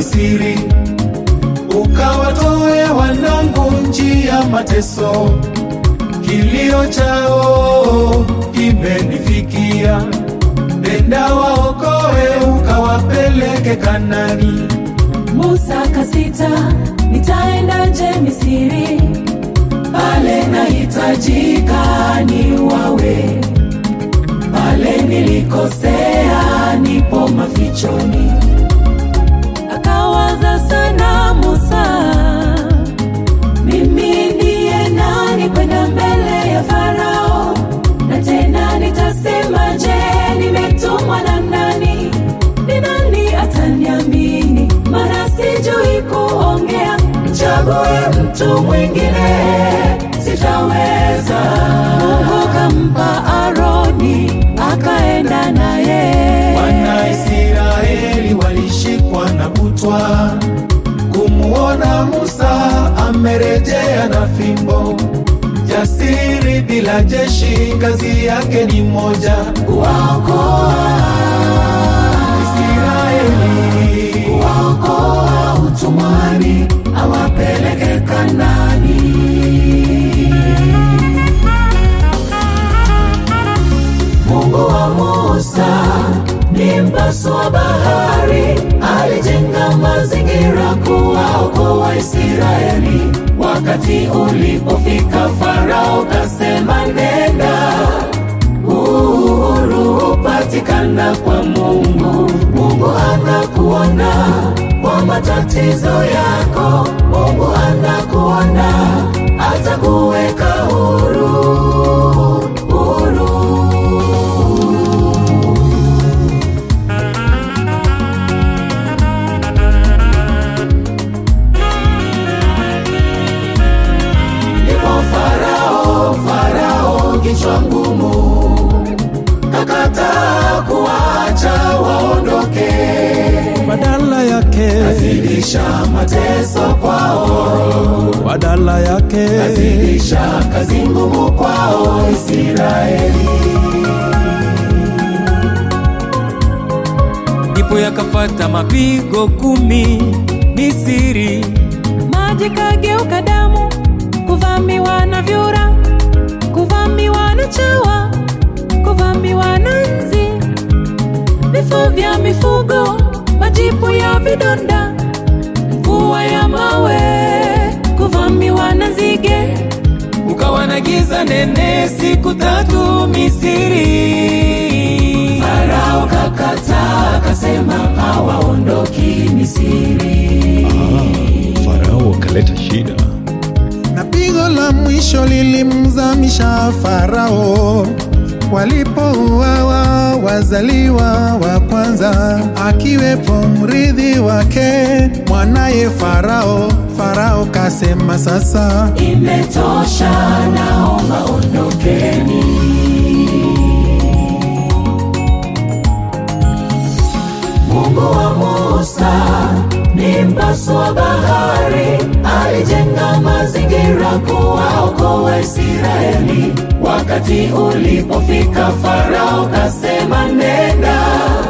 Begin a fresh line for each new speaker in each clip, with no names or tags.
Misri, ukawatoe wanangu nchi ya mateso. Kilio chao kimenifikia, nenda waokoe, ukawapeleke Kanani.
Musa kasita, nitaendaje Misri? Pale nahitajika ni wawe, pale nilikosea, nipo mafichoni. Akawaza sana Musa, mimi ndiye nani kwenda mbele ya Farao? Na tena nitasema, je, nimetumwa na nani? Ni nani ataniamini? Maana sijui kuongea. Mchague mtu mwingine, sitaweza. Mungu kampa Aroni, akaenda naye.
Wana Israeli walishikwa na butwa kumuona Musa amerejea na fimbo. Jasiri bila jeshi, kazi yake ni moja,
Kuwaokoa,
Israeli
kuwaokoa utumwani, awapeleke Kanani. Mungu wa Musa ni mpasua bahari, alijenga mazingira kuwaokoa Israeli. Wakati ulipofika, Farao kasema nenda, uhuru hupatikana kwa Mungu. Mungu anakuona kwa matatizo yako, Mungu anakuona, atakuweka huru, huru. Ndipo Farao, Farao kichwa ngumu, kakataa kuwacha waondoke,
badala yake
zidisha mateso kwao,
badala yake
zidisha kazi ngumu kwao Israeli.
ndipo yakafata mapigo kumi Misri,
maji kageuka damu, kuvamiwa na vyura, kuvamiwa na chawa, kuvamiwa na nzi, vifo vya mifugo, majipu ya vidonda, mvua ya mawe, kuvamiwa na nzige.
ukawa na giza nene siku tatu Misri.
Farao kakataa, akasema hawaondoki Misri.
Farao akaleta shida.
na pigo la mwisho lilimzamisha Farao walipouawa wazaliwa wa kwanza, akiwepo mrithi wake mwanaye Farao. Farao kasema sasa
Imetosha, naomba ondokeni. Mungu wa Musa ni mpasua bahari, alijenga mazingira kuwaokoa Israeli. Wakati ulipofika, Farao kasema nenda,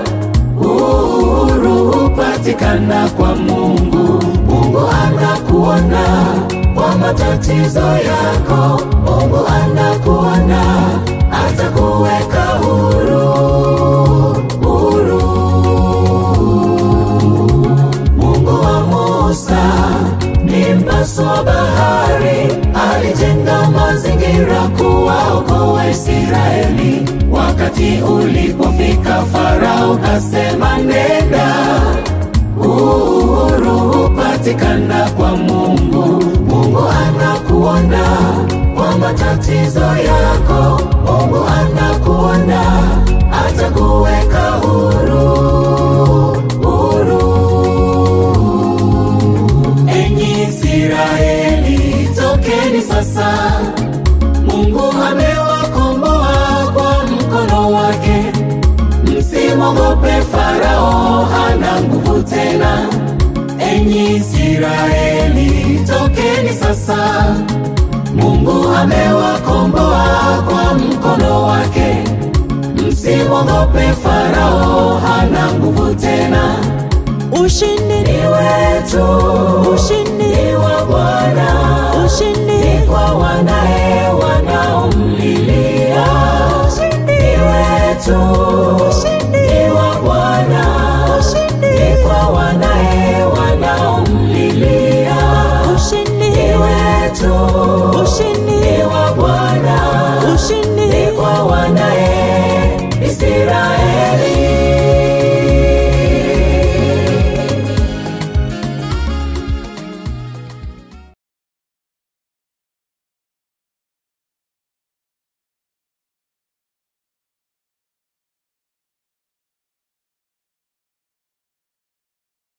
uhuru hupatikana kwa Mungu. Mungu anakuona kwa matatizo yako, Mungu anakuona, atakuweka huru, huru. Mungu wa Musa ni mpasua bahari, alijenga mazingira kuwaokoa Israeli. Wakati ulipofika, Farao kasema nenda, uhuru hupatikana kwa Mungu. Mungu anakuona kwa matatizo yako, Mungu anakuona, atakuweka huru, huru. Enyi Israeli, tokeni sasa, Mungu amewakomboa kwa mkono wake. Msimwogope Farao, hana nguvu tena. Enyi Israeli, tokeni sasa, Mungu amewakomboa kwa mkono wake. Msimwogope Farao, hana nguvu tena. Ushindi ni wewe wetu,
ushindi
ni wa Bwana,
ushindi
ni kwa wanae wanaomlilia. Ni wetu, ni wa Bwana, ni kwa wanae wanaomlilia.
ushindi
Ni wetu,
ushindi
ni wa Bwana,
ushindi
ni kwa wanae